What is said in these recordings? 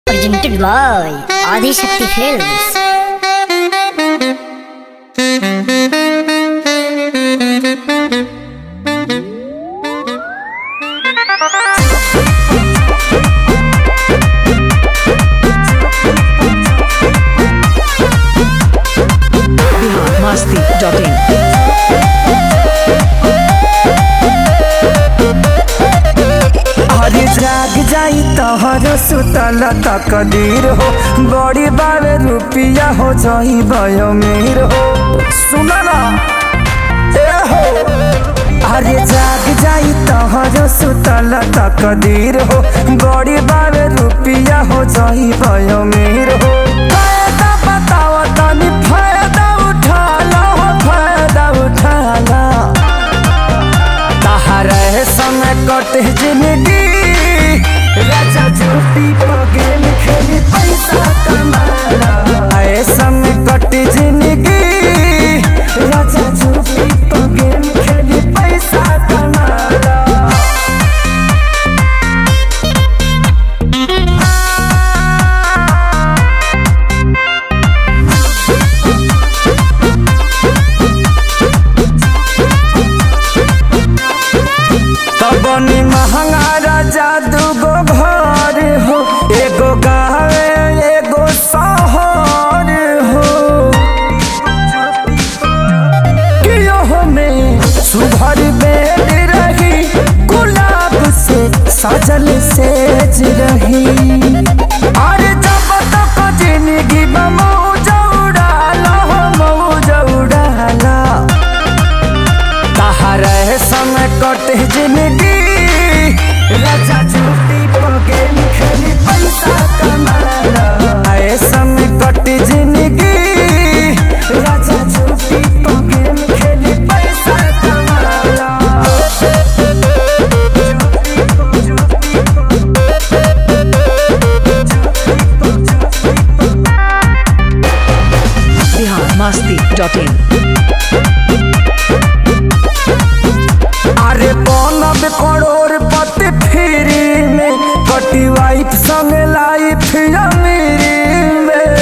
presented by Adi Shakti Films. masti.in अरे जाग जाई तहर सुतल तकदीर हो बड़ी बावे रुपिया हो जाई भयो मीर हो सुन ना ए हो अरे जाग जाई तहर सुतल तकदीर हो बड़ी बावे रुपिया हो जाई भयो मीर हो फायदा बताओ तनी फायदा उठा लो फायदा उठा लो तहरे समय कटे जिंदगी राजा झूठी पगेल खेली पैसा कमाला आए समय कटे जिंदगी राजा झूठी पगेल खेली पैसा कमाला तबनी महंगा राजा दूगो घर हो एगो गावे एगो शहर हो कियो में सुभर बेड रही गुलाब से सजल सेज रही अरे जब तक जिंदगी में मौज उड़ाला हो मौज उड़ाला तहरे समय कटे जिंदगी राजा झूठी पगेल खेली पैसा कमाला आए समय कटे जिंदगी राजा झूठी पगेल खेली पैसा कमाला Bihar masti.in अरे बनब करोड़ पति फ्री में कटी वाइफ संग लाइफ अमीरी में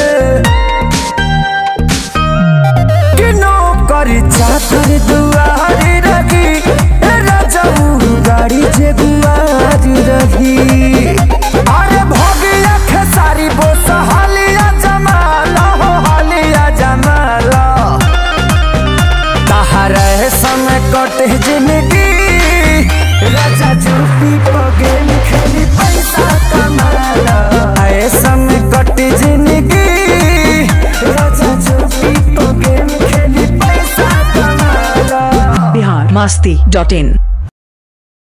कि नौकरी चाकर दुआरी रही ए राजाऊ गाड़ी जे गुआरी रही अरे भगिया खेसारी बोस हालिया जमाला हो हालिया जमाला तहरे समय कटे जिंदगी राजा झूठी पगेल खेली पैसा कमाला आए समय कटे जिंदगी राजा झूठी पगेल खेली पैसा कमाला Bihar masti.in